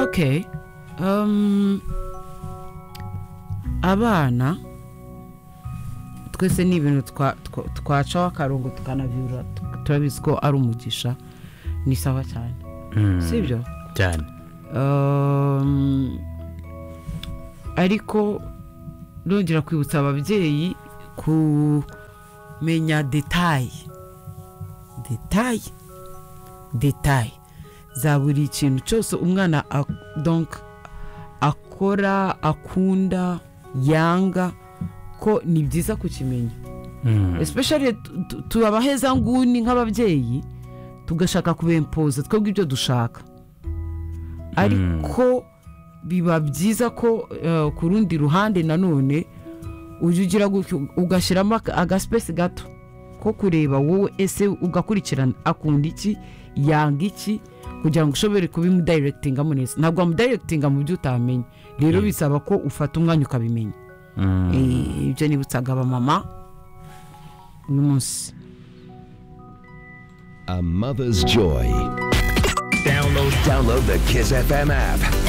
okay um, abana twese ni ibintu twa- twa- twacaho akarongo tukanabyura turabizi ko ari umugisha ni sawa cyane Mm, si byo cyane Um, ariko nongera kwibutsa ababyeyi kumenya detaye detaye detaye za buri kintu cyose umwana ak- donc akora akunda yanga ko ni byiza kukimenya Mm, especially tu- tu- tuabaheza nguni nk'ababyeyi tugashaka kubempoza twebwe ibyo dushaka ariko biba byiza ko eh, ku rundi ruhande nanone ujya ugira gutyo ugashyiramo aka- agasipesi gato ko kureba wowe ese ugakurikirana akunda iki yanga iki kugira ngo ushobore kubimudayiregitingamo neza ntabwo wamudayiregitinga mu byo utamenye rero bisaba ko ufata umwanya ukabimenya mm. Eh, ibyo nibutsaga abamama uyu munsi A mother's joy. Download, download the Kiss FM app.